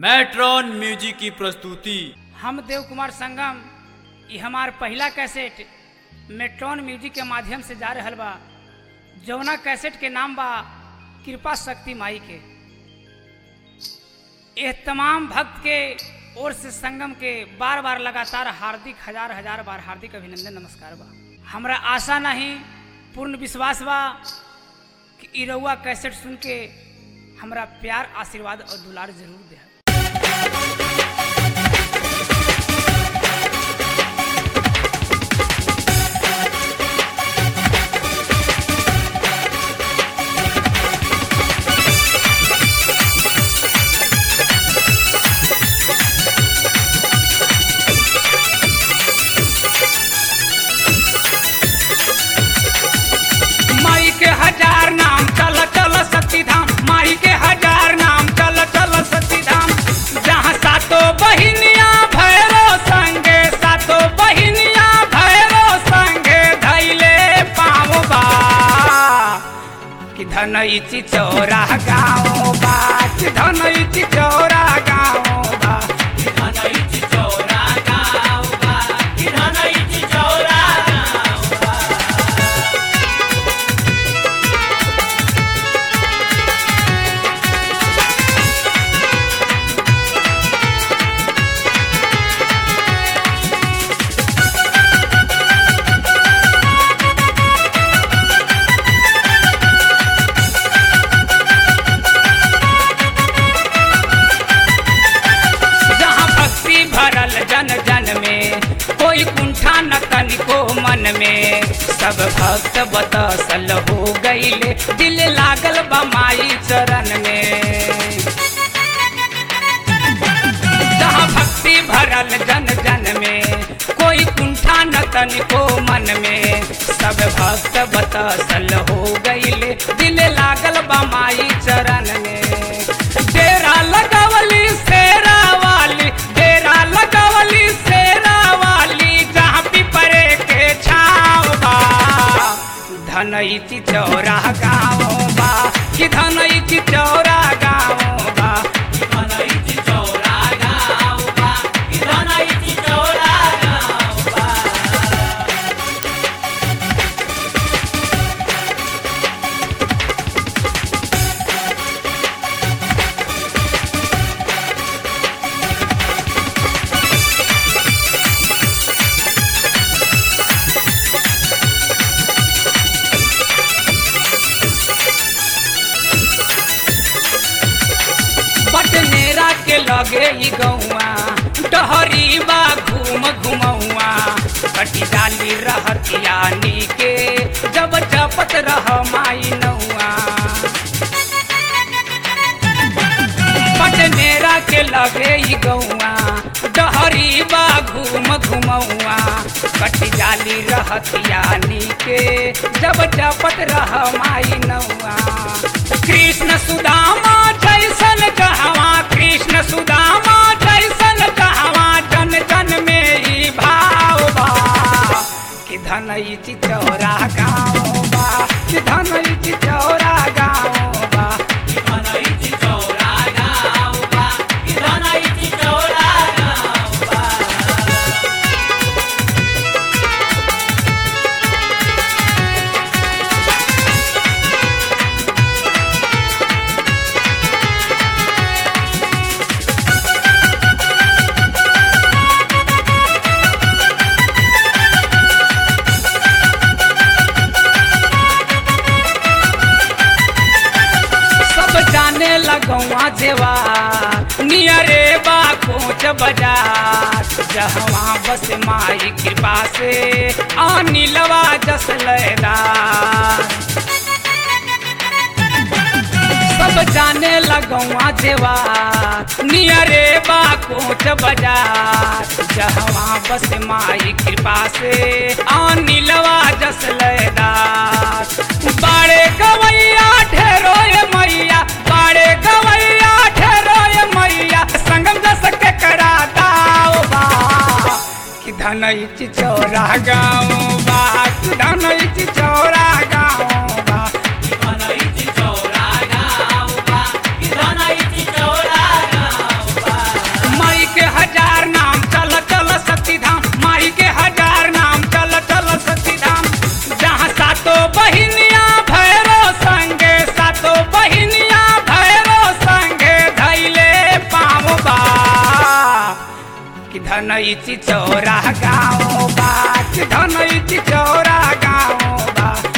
matron music की प्रस्तुति हम देव कुमार संगम ये हमार पहला कैसेट मेट्रॉन म्यूजिक के माध्यम से जा रहल बा जौना कैसेट के नाम बा कृपा शक्ति माई के यह तमाम भक्त के ओर से संगम के बार बार लगातार हार्दिक हजार हजार बार हार्दिक अभिनंदन नमस्कार बा हमरा आशा नहीं पूर्ण विश्वास बा कि इ रउआ कैसेट सुन के हमरा प्यार आशीर्वाद और दुलार जरूर दे माई के हजार नाम चल चल सती धाम माई के हजार नाम चल चल सती धाम जहाँ सातो बहिनिया भैरो संगे सातो बहिनिया भैरो संगे धैले पाँव बा कि धनैची चौरा गाँव बा कि धनैची चौरा गाँव बा जहाँ भक्ति भरल जन जन में कोई कुंठा न तनिको मन में सब भक्त बतसल हो गईले दिल लागल बा माई चरण में जहाँ भक्ति भरल जन जन में कोई कुंठा न तनिको मन में सब भक्त बतसल हो गईले दिल लागल बा माई चरण में डेरा लगवली शेरा वाली डेरा लगवली शेरा वाली जहाँ पिपरे के छाव बा धनैची चौरा गाँव बा कि धनैची चौरा गाँव बा बटनेरा के लगे ई गौआ डहरी बा घूम घुमौआ कटी डाली रहतियानी के जब जपत रह माई नौआ पटनेरा के लगे ई गौआ डहरी बा घूम घुमौआ कटी जाली रहतियानी के जब जपत रह माई नौआ कृष्ण सुदामा जैसन कहवा कृष्ण सुदामा जैसन कहवा जन जन में ही भाव बा कि धनैची चौरा गाँव बा कि धनैची चौरा गाँव बा सब जाने लगौआ जेवा नियरे बा कोच बाजार जहवा बस माई कृपा से अनिलवा जस लैला सब जाने लगौआ जेवा नियरे बा कोच बाजार जहवा बस माई कृपा से अनिलवा जस लैला बाड़े गवैया ठहरो ये मैया बाड़े गवैया ठहरो ये मैया संगम दस के करा दाओ बा कि धनैची चौरा गाँव बा कि धनैची चौरा गाँव बा चौरा गाँव बा धनई चिचौरा गाँव बा कि धनई चिचौरा गाँव बा